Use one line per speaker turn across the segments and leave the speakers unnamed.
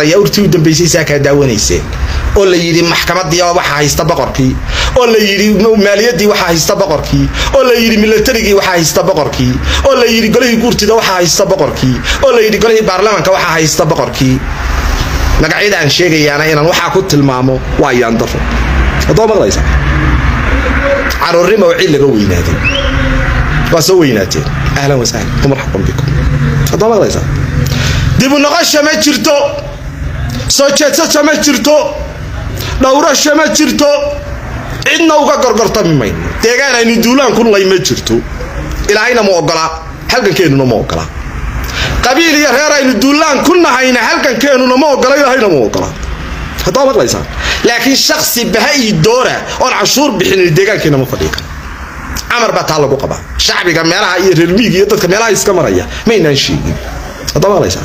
daaya urtii u dambaysay saa kaa daawanayseen oo la yidhi maxkamadii waxaa haysta boqorkii oo la yidhi maaliyadii waxaa haysta boqorkii oo la yidhi milatarigii waxaa haysta boqorkii oo la yidhi golihii guurtida waxaa haysta boqorkii oo la yidhi golihii baarlamaanka waxaa haysta boqorkii magacyada aan sheegayaana inaan waxaa ku tilmaamo waa yaandaro haddoo maqlaysa caruurnima oo cid laga weynaaday waa soo weynaateen ahlan wasahlan marxaban bikum haddoo maqlaysa dibu noqosha ma jirto soo jeedsasha ma jirto dhowrasha ma jirto cidna uga gorgortami mayno deegaan aynu duulaan ku lay ma jirto ilaahayna ma ogolaa halgankeenuna ma ogolaa qabiil iyo reer aynu duulaan ku nahayna halgankeenuna ma ogola ilaahayna ma ogolaa haddaa maqlaysaan laakiin shaksi baha iyo doora oon cashuur bixinin deegaankeena ma fadhii karo camar baa taa lagu qabaa shacbiga meelaha iyo reermiiga iyo dadka meelaha iska maraya maynaan sheegin haddaa maqlaysaan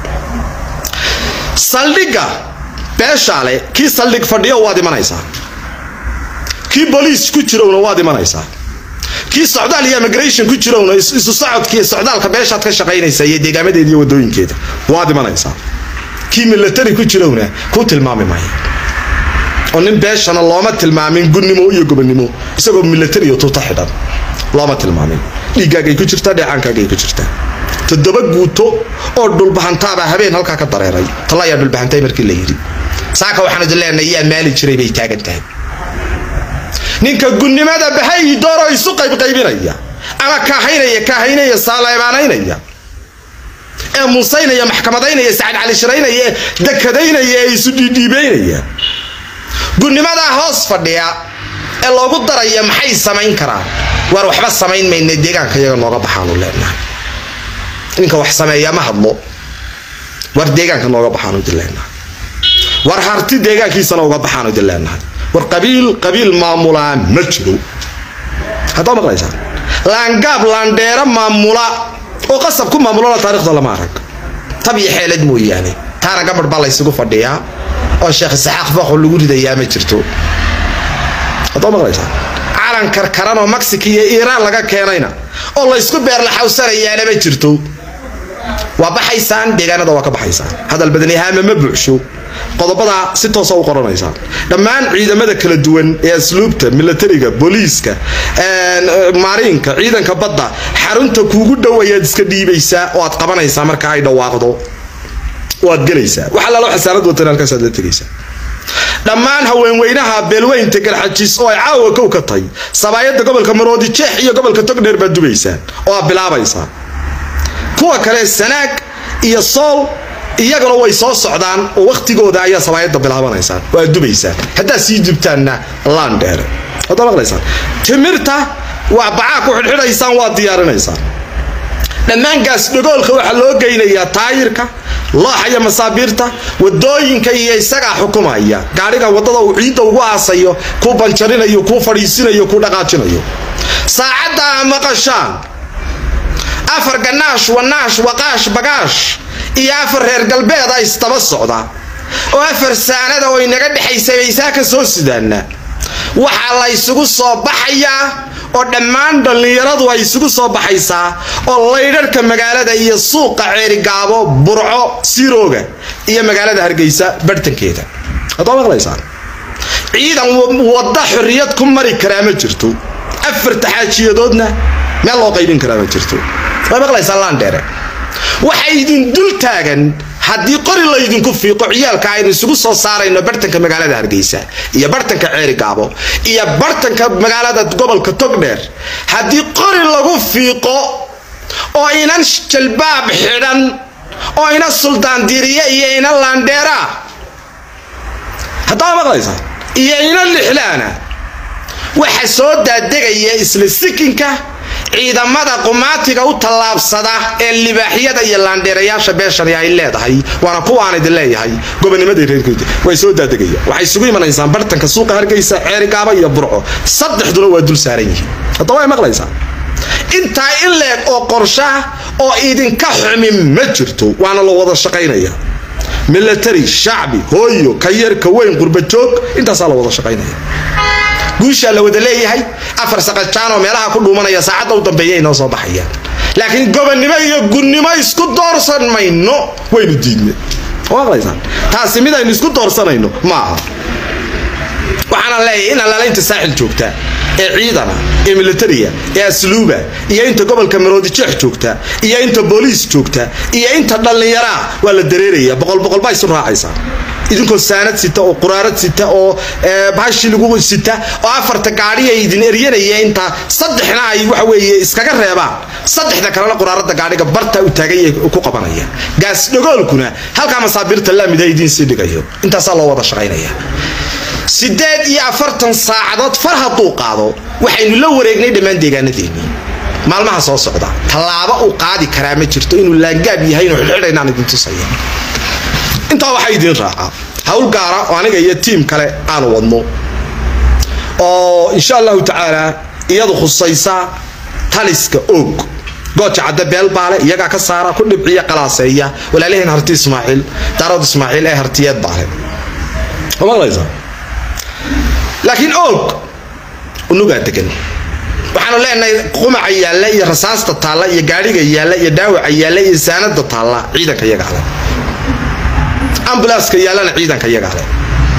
saldhigga beeshaale kii saldhig fadhiyo waad imanaysaa kii boliis ku jirowna waad imanaysaa kii socdaal iyo immigration ku jirowna isu socodkii socdaalka beeshaad ka shaqaynaysa iyo deegaamadeeda iyo wadooyinkeeda waad imanaysaa kii milatari ku jirowna kuu tilmaami maayo oo nin beeshana looma tilmaamin gunnimo iyo gobonnimo isagoo milatari iyo tuuta xidhan looma tilmaamin dhiiggaagay ku jirtaa dheecaankaagay ku jirtaa toddoba guuto oo dhulbahantaabaa habeen halkaa ka dareeray talla ayaa dhulbahantay markii la yidhi saaka waxaan idin leenahay yaa maali jiray bay taagan tahay ninka gunnimada bahay dooroo isu qaybqaybinaya ama kaahaynaya kaahaynaya saaleebaanaynaya ee muusaynaya maxkamadaynaya sacad calishiraynaya ee dekadaynaya ee isu dhiidhiibaynaya gunnimadaa hoos fadhiya ee loogu daraya maxay samayn karaan waar waxba samayn mayna deegaanka iyaga nooga baxaanu leenahay ninka wax sameeya ma hadlo war deegaanka nooga baxaanu idin leenahay war harti deegaankiisana uga baxaanu idin leenahay war qabiil qabiil maamulaa ma jiro haddaa maqlaysaa laangaab laandheero maamula oo qasab ku maamulana taarikhda lama arag tab iyo xeelad mooyaane taana gabadh baa laysugu fadhiyaa oo sheekh isaxaaq fooqo lagu ridayaa ma jirto haddaa maqlaysaa calan karkaran oo mexico iyo iiraan laga keenayna oo laysku beerlaxawsanayaana ma jirto waa baxaysaan deegaanada waa ka baxaysaan hadal badanihaama ma buuxsho qodobada si toosa u qoranaysaa dhammaan ciidamada kala duwan ee asluubta milatariga booliiska maariinka ciidanka badda xarunta kuugu dhow ayaad iska dhiibaysaa oo aad qabanaysaa marka ay dhawaaqdo waad gelaysaa waxa lalo xasaanad watan halkaasaad la tegaysaa dhammaan haweenweynaha beelweynta galxajiis oo ay caawa kow ka tahay sabaayadda gobolka maroodi jeex iyo gobolka togdheer baad dubaysaan oo aad bilaabaysaa kuwa kale sanaag iyo sool iyaguna way soo socdaan oo wakhtigooda ayaa sabaayadda bilaabanaysaan oo aad dubaysaan haddaad sii dubtaanna laandheere haddaa maqlaysaan timirta waa bacaa ku xidhxidhaysaan waa diyaarinaysaan dhammaan gaasdhagoolka waxaa loo geynayaa taayirka looxa iyo masaabiirta wadooyinka iyo isagaa xukumaya gaadhiga wadada uu ciidda ugu aasayo kuu banjarinayo kuu fadhiisinayo kuu dhaqaajinayo saacadda a maqashaan afar ganaash wanaash waqaash bagaash iyo afar reer galbeeda isdaba socda oo afar saanada oo inaga dhexaysa baysaa ka soo sidaana waxaa la ysugu soo baxayaa oo dhammaan dhallinyaradu ay isugu soo baxaysaa oo laydharhka magaalada iyo suuqa ceerigaabo burco sirooga iyo magaalada hargeysa barhtankeeda haddaa maqlaysaan ciidan wadda xorriyad ku mari karaa ma jirto afarta xaajiyadoodna meel loo qaybin karaa ma jirto way maqlaysaa laandheere waxa idin dul taagan haddii qori laydinku fiiqo ciyaalka aynu isugu soo saarayno bartanka magaalada hargeysa iyo bartanka ceerigaabo iyo bartanka magaalada gobolka togdheer haddii qori lagu fiiqo oo inan jalbaab xidhan oo ina suldaandiiriye iyo ina laandheera haddaa maqlaysaa iyo ina lixlaana waxa soo daadegaya isla sikinka ciidamada qumaatiga u tallaabsada ee libaaxyada iyo laandheerayaasha beeshani ay leedahay waana kuwaan idin leeyahay gobonimadii reerkooda way soo daadegaya waxay isugu imanaysaan bartanka suuqa hargeysa ceerigaaba iyo burco saddexduna waa dul saaran yihiin haddaba way maqlaysaa intaa in leeg oo qorshaah oo idinka xumin ma jirto waana la wada shaqaynaya milatari shacbi hooyo ka yar ka weyn qurbajoog intaasaa la wada shaqaynaya guushaa la wada leeyahay afar saqajaanoo meelaha ku dhuumanaya saacadda u dambeeya inoo soo baxayaan laakiin gobonnimo iyo gunnimo isku doorsan mayno waynu diidnay maqlaysaan taasi mid aynu isku doorsanayno ma aha waxaana leeyahay in allaalaynta saaxil joogta ee ciidana ee militariya ee asluuba iyo inta gobolka maroodijeex joogta iyo inta booliis joogta iyo inta dhallinyaraa waa la dareeraya boqol boqol baa isu raacaysaa idinkoo saanad sita oo quraarad sita oo bahashi lagu sita oo afarta gaadhi ay idin eryanaya inta saddexna ay waxa weeye iskaga reebaan saddexda kalena quraarada gaadhiga barta u taagay ku qabanaya gaas dhagoolkuna halkaa masaabiirta laamida idiin sii dhigayo intaasaa loo wada shaqaynaya sideed iyo afartan saacadood far hadduu qaado waxaynu la wareegnay dhammaan deegaanadeennii maalmaha soo socda tallaabo uu qaadi karaa ma jirto inuu laangaab yahay inuu xidxidhaynaan idin tusaya intaa waxaa idiin raacaa hawl gaara oo aniga iyo tiim kale aanu wadno oo insha allahu tacaala iyadu khusaysa taliska oog gooja cadde beelbaale iyagaa ka saara ku dhibciya qalaaseeya walaalaheen harti ismaaciil daarood ismaaciil ee hartiyeed baale maqlaysa laakiin oog unugaa degan waxaanu leenahay qumaca yaalla iyo rasaasta taalla iyo gaadhiga yaalla iyo dhaawaca yaalla iyo saanada taalla ciidanka iyagaa leh ambulanska yaallana ciidanka iyagaa leh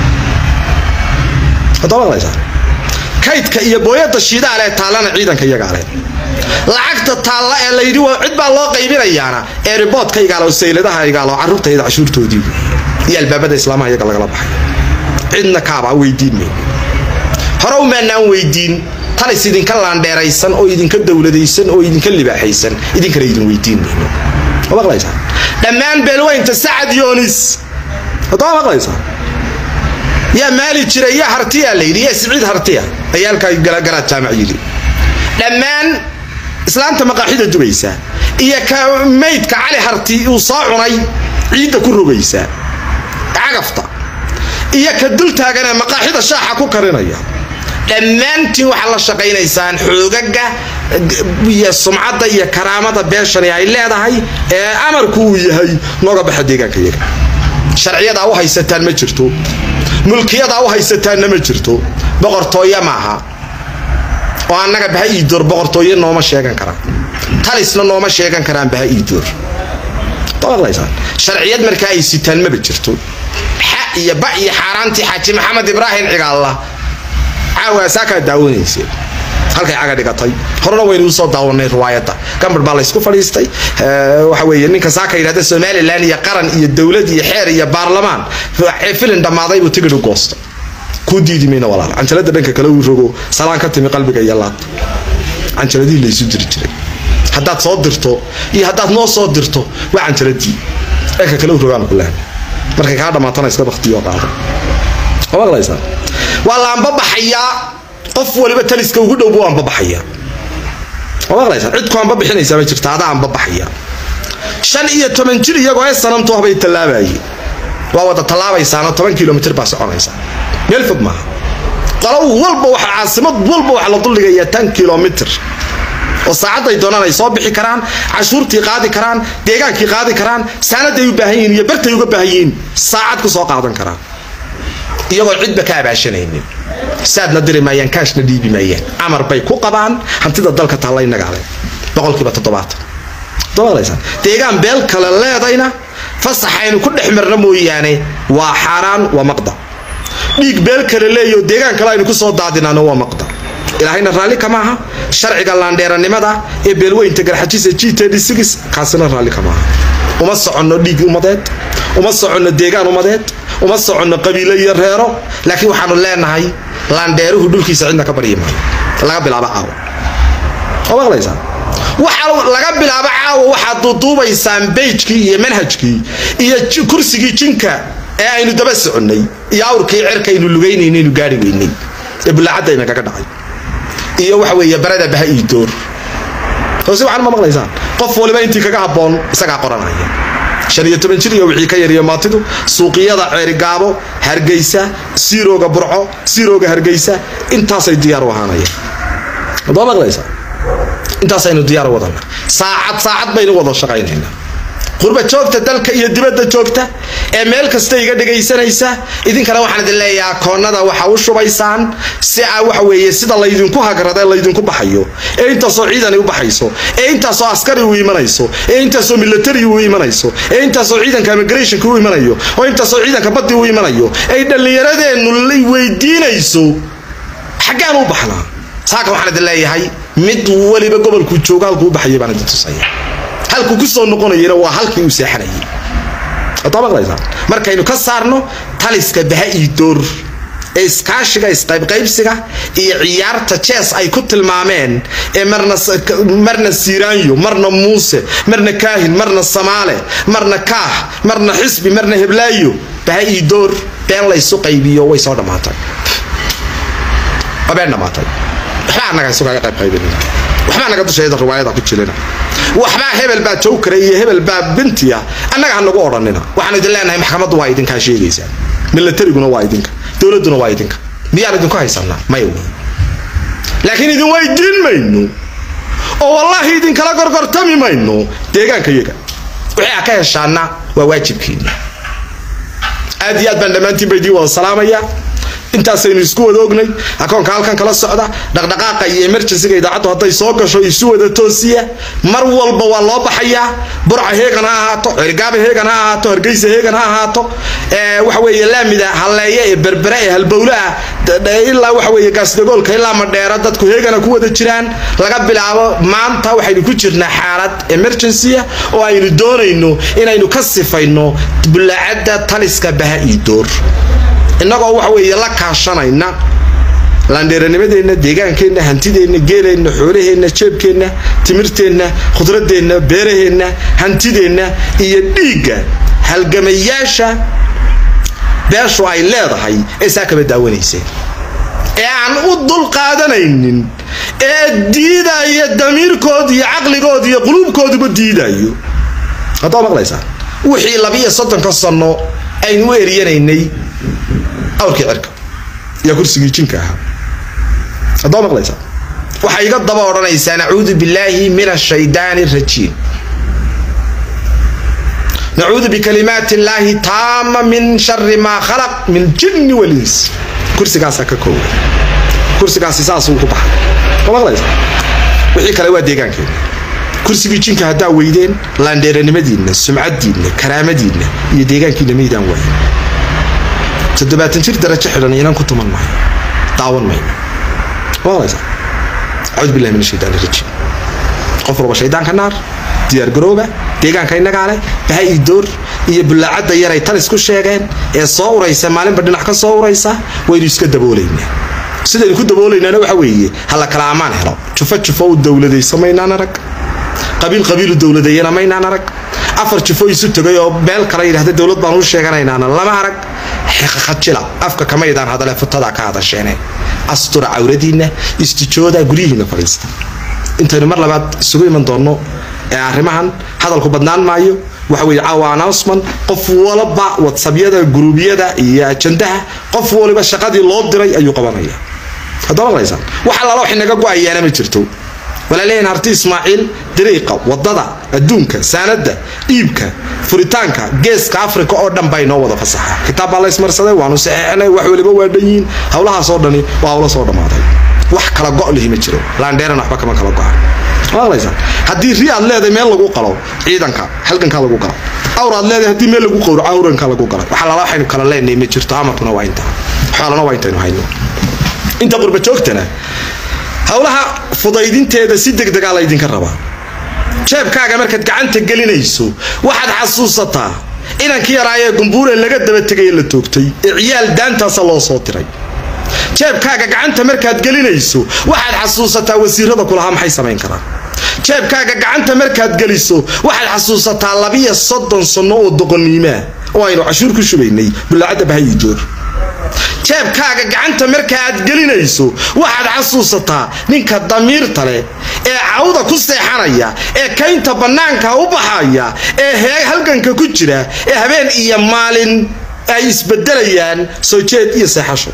haddaa maqlaysaa kaydka iyo booyada shiidaale taallana ciidanka iyagaa leh lacagta taalla ee layidhi cid baa loo qaybinayaana ee riboodka igaalo sayladaha igaalo carruurtayda cashuurtoodii iyo albaabada islaamaha iyaga lagala baxay cidna kaabaa weydiin mayno hore umaanaan weydiin talis idinka laandheeraysan oo idinka dowladaysan oo idinka libaaxaysan idinkana idin weydiin mayno ma maqlaysaa dhammaan beelweynta sacad yoonis haddama maqlaysaa yaa maali jira yaa hartiya layidhi yaa siciid hartiya ayaa halkaa garaad jaamac yidhi dhammaan islaamta maqaaxida dubaysa iyo ka maydka cali harti uu soo cunay ciidda ku rogaysa cagafta iyo ka dul taaganee maqaaxida shaaxa ku karinaya dhammaantiin waxaad la shaqaynaysaan xoogaga iyo sumcadda iyo karaamada beeshani ay leedahay ee amarku uu yahay nooga baxa deegaanka iyaga sharciyadaa u haysataan ma jirto mulkiyadaa u haysataanna ma jirto boqortooye maaha oo annaga baha iidoor boqortooye nooma sheegan karaan talisna nooma sheegan karaan baha iidoor sharciyad markaa ay sitaan maba jirto xa iyo ba iyo xaaraantii xaaji maxamed ibraahim cigaalla caawa saakaa daawanayse halkay caga dhigatay horena waynu usoo daawanay riwaayadda gambar baa laysku fadhiistay waxa weeye ninka saaka yidhahda somalilan iyo qaran iyo dowlad iyo xeer iyo baarlamaan filin dhammaaday buu tigidh u goosta kuu diidi mayna walaal canjalada dhanka kale uu rogo salaan ka timi qalbiga iyo laad canjaladihii laysu diri jiray haddaad soo dirto iyo haddaad noo soo dirto waa canjaladii dhanka kale u rogaan kulaan markay kaa dhammaatana iska baktiyo qaado ma maqlaysaa waa la anbabaxayaa qof waliba taliska ugu dhow buu anbabaxayaa ma maqlaysaa cid ku anbabixinaysaa ma jirta adaa anbabaxaya shan iyo toban jir iyagoo ee sanamtu habay tallaabayeen waa wada tallaabaysaanoo toban kilomitr baa soconaysaa meel fog maaha qolow walba waxa caasimad walba waxaa la duldhigayaa tan kilomitr oo saacadday doonaan ay soo bixi karaan cashuurtii qaadi karaan deegaankii qaadi karaan saanaday u baahan yihiin iyo bartay uga baahan yihiin saacad ku soo qaadan karaan iyagoo cidba ka abaashanaynin saadna diri maayaan kaashna dhiibi maayaan amar bay ku qabaan hantida dalka taalla inagaale boqolkiiba toddobaatan deegaan beel kale leedayna fasaxaynu ku dhex marna mooyaane waa xaaraan waa maqda dhiig beel kale leeyo deegaan kale aynu ku soo daadinaano waa maqda ilaahayna raalli kama aha sharciga laandheeranimada ee beelweynta garxajisa g kaasina raalli kama aha uma soconno dhiig umadeed uma soconno deegaan umadeed uma soconno qabiilo iyo reero laakiin waxaanu leenahay laandheeruhu dhulkiisa cidna ka baryi maayo laga bilaabo caawa oo maqlaysaa waxa laga bilaabo caawa waxaad duuduubaysaan beyjkii iyo manhajkii iyo kursigii jinka ee aynu daba soconnay iyo awrkii cerkaynu lugaynaynu gaari weynay ee bullaacadayna kaga dhacay iyo waxa weeye barada baha ii door hoose waxaan ma maqlaysaan qof waliba intii kaga habboon isagaa qoranaya shan iyo toban jir iyo wixii ka yariyo maatidu suuqiyada ceerigaabo hargeysa siirooga burco siirooga hargeysa intaasay diyaar u ahaanayaan adoo maqlaysaa intaasaynu diyaar u wadana saacad saacad baynu wada shaqaynaynaa qurba joogta dalka iyo dibadda joogta ee meel kasta iga dhegaysanaysa idinkana waxaan idin leeyahay akoonnada waxa u shubaysaan si a waxa weeye sida laydinku hagrada laydinku baxayo ee intaasoo ciidani u baxayso ee intaasoo askari u imanayso ee intaasoo military u imanayso ee intaasoo ciidanka immigrationka u imanayo oo intaasoo ciidanka baddi u imanayo ay dhallinyaradeennu weydiinayso xaggaan u baxnaa saaka waxaan idin leeyahay mid weliba gobolkuu joogo halkuu u baxayay baan idin tusaya halkuu ku soo noqonayana waa halkii uu seexanayay wadaa maqlaysaa markaynu ka saarno taliska baha iyo door ee iskaashiga isqaybqaybsiga iyo ciyaarta jees ay ku tilmaameen ee marna marna siiraanyo marna muuse marna kaahin marna samaale marna kaah marna xisbi marna heblaayo baha iyo door been laysu qaybiyo way soo dhammaatay waa been dhammaatay waxbaa annaga isugaga qayb qaybinina waxbaa naga dushayda riwaayada ku jirina waxbaa hebel baa jowkara iyo hebel baa bintiya annaga ha nagu odhanina waxaan idin leenahay maxkamaddu waa idinkaa sheegaysaa milatariguna waa idinka dowladduna waa idinka miyaan idinku haysanaa maya wey laakiin idin weydiin mayno oo wallaahi idinkala gorgortami mayno deegaanka iyaga wixii a ka heshaana waa waajibkiina aad iyo aad baan dhammaantiin ba idiin wada salaamaya intaasaynu isku wada ognay akoonka halkan kala socda dhaqdhaqaaqa iyo emergencyga idaacaddu hadday soo gasho isu wada toosiya mar walba waa loo baxayaa burca heegan ha ahaato cirgaaba heegan ha ahaato hargeysa heegan ha ahaato waxa weeye laamida halleeye ee berbere ee halbowlaha ilaa waxa weeye gaasdagoolka ilaa madheera dadku heegana ku wada jiraan laga bilaabo maanta waxaynu ku jirnaa xaalad emergencya oo aynu doonayno inaynu ka sifayno bulaacadda taliska baha iyo door innagoo waxa weeye la kaashanayna laandheeranimadeenna deegaankeenna hantideenna geeleenna xoolaheenna jeebkeenna timirteenna khudradeenna beeraheenna hantideenna iyo dhiigga halgamayaasha beeshu ay leedahay ee saa kaba daawanayseen ee aan u dul qaadanaynin ee diidaya damiirkood iyo caqligood iyo quluubkooduba diidayo haddaa maqlaysaa wixii labiiyo soddonka sanno aynu u eryanaynay awrkii cirka iyo kursigii jinka ahaa haddaa maqlaysaa waxay iga daba odhanaysaa nacuudu billaahi min ashaydaani rajiim nacuudu bikalimaati illaahi taama min shari maa khalaq min jinni walins kursigaasaa ka kooga kursigaasi saasuu ku baxay ma maqlaysaa wixii kale waa deegaankeena kursigii jinka haddaa weydeen laandheeranimadiinna sumcadiinna karaamadiinna iyo deegaankiinna maydaan waayin toddobaatan jir darajo xidhan inaan ku tuman maayo daawan mayno maqlaysaa acuudu billahi min ashaytaan rajiim qof walba shaydaanka naar diyaar garooba deegaanka innagaa leh baha iyo door iyo bullaacadda yaray talis ku sheegeen ee soo uraysa maalinba dhinac ka soo uraysa waynu iska daboolaynaa sidaynu ku daboolaynaana waxa weeye hala kala ammaan helo jufo jufo u dowladayso maynaan arag qabiil qabiilu dowladeeyana maynaan arag afar jufo isu tegay oo meel kale yidhahda dowlad baan u sheeganaynaana lama arag xeqaqajila afka kamaydaan hadale futadaa ka hadasheene astura cawradiinna istijooda guryihiina fadhiista intaynu mar labaad isugu iman doonno ee arrimahan hadalku badnaan maayo waxa weeye caawa announcement qof walba whatsappyada guruubyada iyo ajandaha qof waliba shaqadii loo diray ayuu qabanaya haddaa maqlaysaan wax allaala wax inaga go-ayaana ma jirto walaalehen harti ismaaciil dariiqa wadada adduunka saanada iibka furitaanka geeska africa oo dhan baa inoo wada fasaxa kitaab baa la ismarsaday waanu saxeexnay wax waliba waa dhan yihiin howlahaas oo dhani waa howla soo dhammaaday wax kala go' lihi ma jiro laandheeran waxba kama kala go-an maqlaysaa haddii ri aad leedahay meel lagu qalo ciidanka halgankaa lagu galo awr aad leedahay haddii meel lagu qowro awranka lagu galo waxa lala waxaynu kala leenahay ma jirto amarkuna waa intaa xoolana waa intaynu hayno inta qurba joogtana howlaha fudaydinteeda si degdegaa laydinka rabaa jeebkaaga markaad gacanta gelinayso waxaad xasuusataa inankii yaraayee gumbuure laga daba tegaya la toogtay ee ciyaal daantaasa loo soo diray jeebkaaga gacanta markaad gelinayso waxaad xasuusataa wasiirada kulahaa maxay samayn karaan jeebkaaga gacanta markaad geliso waxaad xasuusataa labiyo soddon sanno oo doqoniimaa oo aynu cashuur ku shubaynay bulaacadda bahayi joor jeebkaaga gacanta marka aad gelinayso waxaad xasuusataa ninka damiirta leh ee cawda ku seexanaya ee kaynta bannaanka u baxaya ee halganka ku jira ee habeen iyo maalin ay isbedelayaan soo jeed iyo seexasho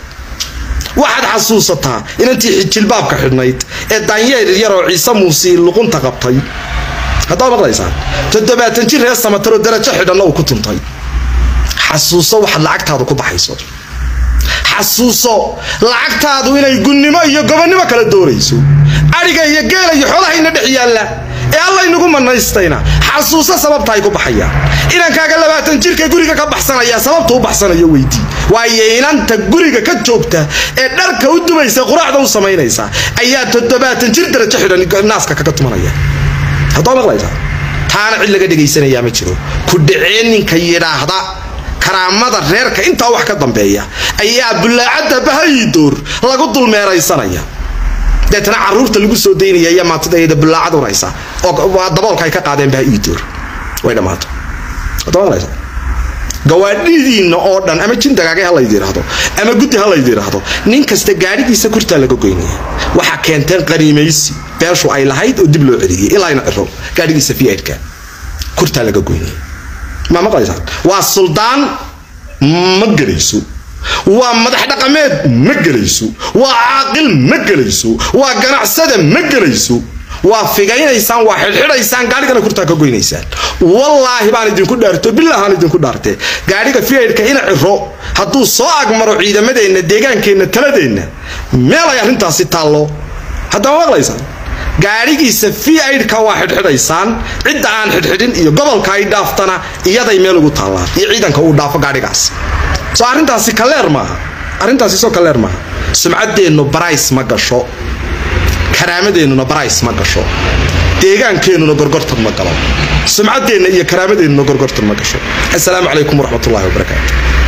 waxaad xasuusataa inantii jilbaabka xidhnayd ee daanyeer yaroo ciise muusii luqunta qabtay haddaa maqlaysaan toddobaatan jir reer samataroo darajo xidhanna uu ku tuntay xasuuso waxaad lacagtaadu ku baxayso xasuuso lacagtaadu inay gunnimo iyo gobonnimo kala doonayso adhiga iyo geela iyo xoolahayna dhex yaalla ee allaynagu manaystayna xasuuso sababta ay ku baxayaan inankaaga labaatan jirka guriga ka baxsanaya sababta u baxsanayo weydii waayo inanta guriga ka joogta ee dharka u dubaysa quraacda u samaynaysa ayaa toddobaatan jir darajo xidhan naaska kaga tumanaya haddaa maqlaysaa taana cid laga dhegaysanayaa ma jiro ku dhacee ninka yidhaahda karaamada reerka intaa wax ka dambeeya ayaa bulaacadda bahayidoor lagu dulmeeraysanaya deetana caruurta lagu soo daynaya iyo maantidayada bulaacad unaysa oo daboolka ay ka qaadeen bahayidoor way dhammaato hadda gawaadhidiinna oo dhan ama jin dagaagay ha layd yidhaahdo ama guddi ha layd yidhaahdo nin kasta gaadhigiisa kurtaa laga goynaya waxaa keenteen qaniimaysi beeshu ay lahayd oo dib loo celiyey ilaa ina ciro gaadhigiisa fiidka kurtaa laga goynaya ma maqlaysaan waa suldaan ma gelayso waa madax dhaqameed ma gelayso waa caaqil ma gelayso waa ganacsada ma gelayso waa figaynaysaan waa xidxidhaysaan gaadhigana kurtaa ka goynaysaan wallaahi baan idinku dhaarto bilahaan idinku dhaarte gaadhiga fiidka ina ciro hadduu soo agmaro ciidamadeenna deegaankeenna taladeenna meel ay arrintaasi taallo haddama maqlaysaan gaadhigiisa fiidka waa xidxidhaysaan cidda aan xidxidhin iyo gobolka ay dhaaftana iyaday meel ugu taallaan iyo ciidanka uu dhaafo gaadhigaas soo arrintaasi kaleer maaha arrintaasi soo kaleer maaha sumcaddeennu barays ma gasho karaamadeenuna barays ma gasho deegaankeenuna gorgortan ma galo sumcaddeenna iyo karaamadeenuna gorgortan ma gasho assalaamu calaykum waraxmatullahi wabarakaatu